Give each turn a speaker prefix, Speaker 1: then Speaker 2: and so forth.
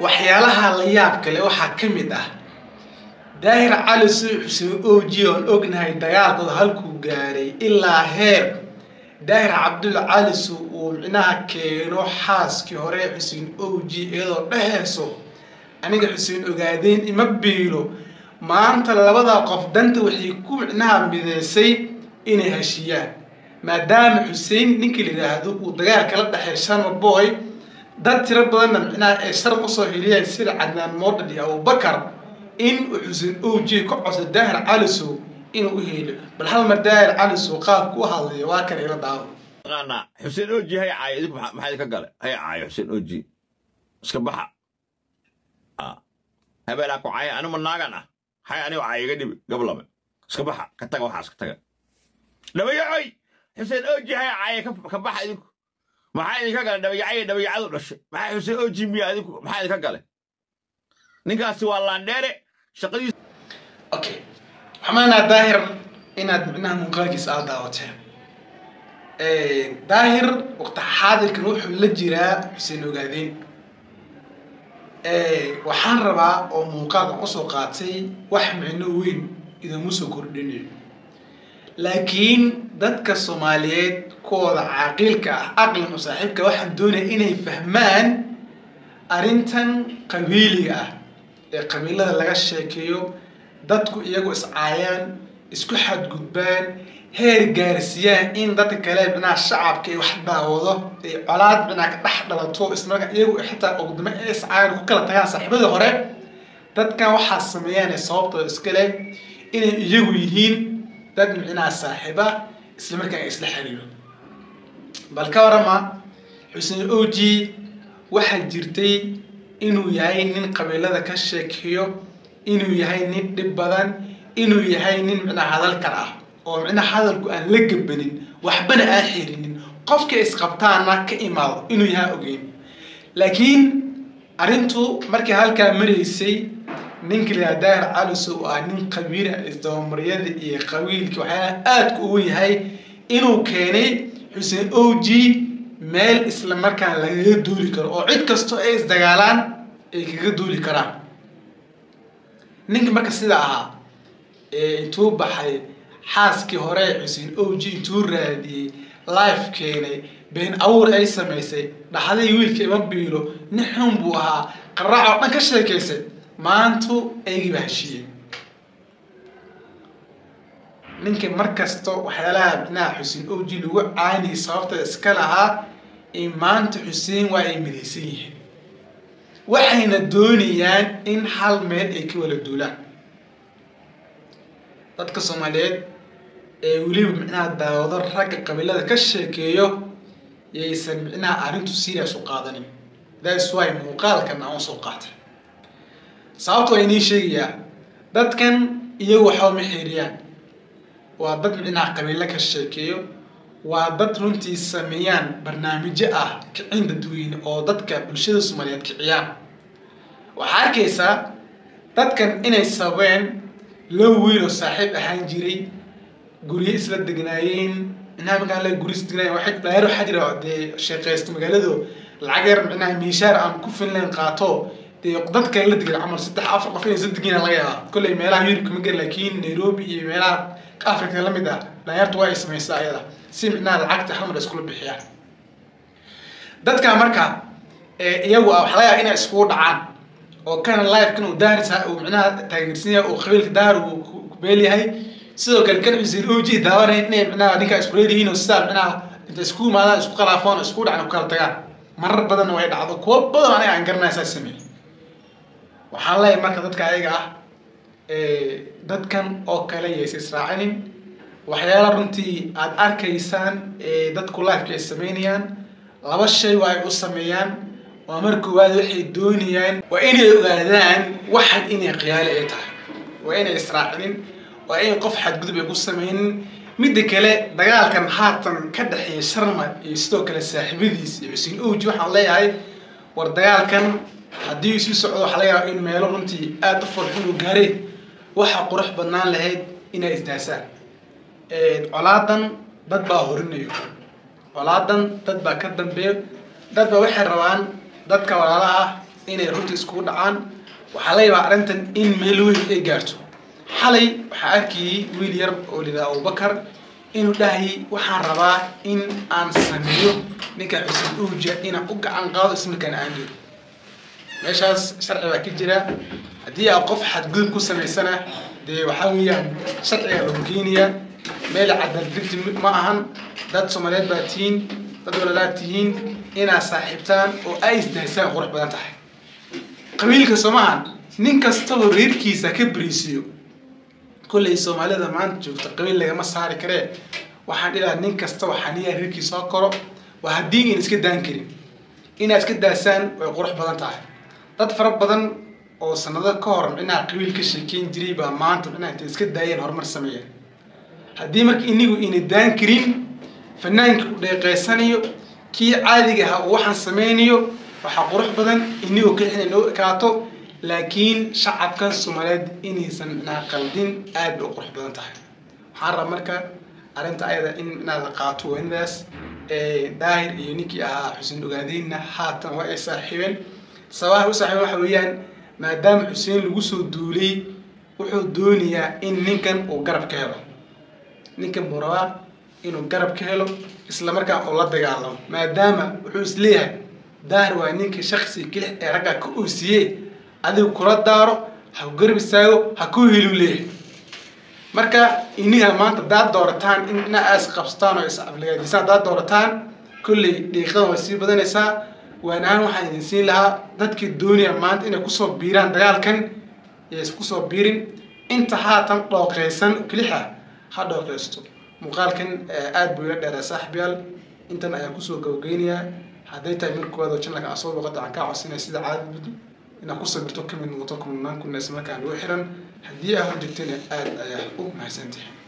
Speaker 1: waxyaalaha la yaab kale waxaa ka mid ah daahir cali suu xuseen oji oon ognahay dagaalkooda halkuu gaaray ilaa heer daahir cabdulla cali suu uu micnaha keeno xaaskii hore xuseen oji iyadoo dheheyso aniga xuseen ogaadeen ima biilo maanta labadaa qof danta waxay ku micnaha mideysay inay heshiiyaan maadaama xuseen ninkii la yidhaahdo uu dagaal kala dhexey sharma boy dad tiro badanna micnaha ay sharm usoo heliyeen sida cadnaan moodhad iyo abubakar in uu xuseen oji ka codso daahir calisow inuu u heliyo bal hal mar daahir calisow qaabku u hadlaya waa kan ila daawo
Speaker 2: taqaanaa xuseen oji hay caayo idinku maxaa maxaa idinka gale hay caayo xuseen oji iska baxa habeenaa ku caayo anima naagan ah hay anigo caayo iga dhibi gablame iska baxa ka taga waxaas ka taga dhabayacoy xuseen oji hay caayo ka baxa idinku maxaa idinka gale dhabayacay dhabayacadu dhashay maxaa xuseen oji miya idinku maxaa idinka gale ninkaasi waa laandheere shaqadiis
Speaker 1: okay waxaan maleynaa daahir inaad micnaha muuqaalkiisa aad daawateen daahir waqti xaadirkan wuxuu la jiraa xuseen ogaadeen waxaan rabaa oo muuqaalka kusoo qaatay wax micno weyn idinmu soo kordhinayo laakiin dadka soomaaliyeed kuwooda caaqiilka ah aqlan oo saaxiibka waxaan doonaya inay fahmaan arrintan qabiiliga ah ee qabiilada laga sheekeeyo dadku iyagu iscaayaan isku xadgudbaan heer gaarsiiyaan in dadka kale binaha shacabka ay wax daawado ay colaad binaha ka dhex dhalato ismarka iyagu xitaa ogdamo ee iscaayaan ku kala tagaan saaxiibadii hore dadkan waxaa sameeyaan sababtooda iskale inay iyagu yihiin dad micnaha saaxiiba isla markaan isla xiriiro bal ka warama xuseen oji waxaa jirtay inuu yahay nin qabiilada ka sheekeeyo inuu yahay nin dhib badan inuu yahay nin micnaha hadalkar ah oo micnaha hadalku aan la gabanin waxbana aan xirinin qofka isqabtaana ka imaado inuu yahay ogeyn laakiin arrintu markii halkaa maraysay ninka la daahir caliso oo ah nin qabiila isdabamaryada iyo qabiilka waxyaalaha aadka ugu yahay inuu keenay xuseen oji meel isla markaan lagaga duuli karo oo cid kastoo ay isdagaalaan ay kaga duuli karaan ninka marka sida ahaa ee intuu baxay xaaskii hore xuseen oji intuu raadiyey life keenay been awuur ay samaysay dhaxday wiilka ima biilo nin xun buu ahaa qaraac oo dhan ka sheekaysay maantu aygii baa heshiiyey ninka mar kasto waxyaalaha micnaha xuseen oji lagu caaniyay sababta iska lahaa in maanta xuseen waa ay midaysan yihiin waxayna doonayaan in hal meel ay ka wala duulaan dadka soomaaliyeed ee weliba micnaha daawado ragga qabiilada ka sheekeeyo yaysan micnaha arrintu serious u qaadanin thats why muuqaalkan aan usoo qaatay sababta waa inii sheegayaa dadkan iyagu waxba ma xeeriyaan waa dad micnaha qabiilo ka sheekeeyo waa dad runtii sameeyaan barnaamijyo ah kicin dadweyne oo dadka bulshada soomaaliyeed kiciyaan waxaa arkaysaa dadkan inay sababeen laba wiil oo saaxiib ahaan jiray guryo isla degnaayeen micnaha markaan le guryo isla degnaayeen waxay dhalinyaro waxaa jira dee sheekaysta magaaladu lacag yar micnaha miishaar aan ku finlayn qaato dee dad kale la degan camal saddex afar qof inay isla degan laga yaabaa kolley meelaha yurub kama garan laakiin nairobi iyo meelaha africa la mid ah dhalinyartu waa ay samaysaa ayada si micnaha lacagta hal mar iskula bixiyaan dadka marka iyagu ah waxa laga yaaba inay iskugu dhacaan oo kana life kan uu daahir uu micnaha taageersan yahay oo qabiilka daahir uu ku beel yahay sidoo kale kan xuseen oji daawanay inay micnaha ninka isku leedihiin oo sidaa micnaha inta isku imaadaan isku khilaafoon oo isku dhacan ku kala tagaan marar badanna way dhacdo kuwo badan aniga aan garanaya saa sameeyey waxaan leeyahay marka dadka ayaga ah dadkan oo kale yaysa israacinin waxyaala runtii aada arkaysaan ee dadku lifeka ay sameynayaan laba shay waa ay u sameeyaan waa mar koowaad waxay doonayaan waa inay ogaadaan waxan inay khiyaali ay tahay waa inay israacinin waa in qof xadgudub ay ku sameynin midda kale dagaalkan haatan ka dhexeeya sharma iyo sidoo kale saaxiibadiis iyo xuseen oji waxaan leeyahay war dagaalkan haddii isu socdo waxaa laga yaaba in meelo runtii aada u farxun u gaareen waxaa qurux badnaan lahayd inay isdaasaan colaadan dad baa horinayo colaadan dad baa ka dambeeyo dad baa waxay rabaan dadka walaalaha ah inay runta iskugu dhacaan waxaa la yaabaa arrintan in meel weyn ay gaarto xalay waxaa arkayay wiil yar oo lidaa abubakar inuu dhahayay waxaan rabaa in aan sameeyo ninka xuseen uuja inaan u gacan qaado ismarkaan aan geeyo meeshaas sharci baa ka jira haddii aa qof xadgudub ku samaysana dee waxaa weeyaan sharciga lagu keenayaa meel cadaaldigti ma ahan dad soomaaliyeed baa tihiin dad walalaad tihiin inaad saaxiibtaan oo ay isdaysaan qurux badan tahay qabiilka soomahan nin kastaba reerkiisa ka beriisiyo kolley soomaalida maanta joogta qabiil lagama saari karee waxaan dhilaha nin kastaba xaniyaa reerkiisa soo koro waa haddii in iska daan karin inaad iska daasaan way qurux badan tahay dad fara badan oo sanado ka hor micnaha qabiil ka sheekeyn jiray baa maanta micnaha intay iska daayeen horumar sameeyeen haddii marka inigu ina daan karin fanaanka u dheeqeysanayo kii caadiga ahaa uu waxaan sameynayo waxaa qurux badan inigoo keli inay noo ekaato laakiin shacabka soomaaliyeed inaysan micnaha qaldin aad bay u qurux badan tahay waxaan rabaa marka arrinta ayada in micnaha la qaato waanidaas daahir iyo ninkii ahaa xuseen ogaadeenna haatan waa ay saaxiibeen sabaha u saaxiibeen waxa weeyaan maadaama xuseen lagu soo duulay wuxuu doonayaa in ninkan uu garab ka helo ninkan buu rabaa inuu garab ka helo isla markaa uu la dagaalamo maadaama wuxuu isleeyahay daahir waa ninka shaksi kelix ee raggaa ka oosiye adigu kula daaro ha ku garab istaago ha ku helu leeyahay marka iniha maanta hadaad doorataan in ina aas qabsataan oo is-aflagaadisaan hadaad doorataan kolley dhiiqadan way sii badanaysaa waan ahaan waxaan idin siin lahaa dadkii doonaya maanta inay kusoo biiraan dagaalkan iyo iskusoo biirin inta haatan dhooqeysan kelixa ha dhooqeysto muuqaalkan aad buu ila dheeraa saaxiibyaal intan ayaan kusoo gabageynayaa hadday tahay markooda channelka aan soo boqota aan kaa codsanaya sida caadad inaad ku sabirto kamid noqoto kumanaan kun ismarkaan ugu xiran haddii aa horjegtana aad ayaa u mahadsantahay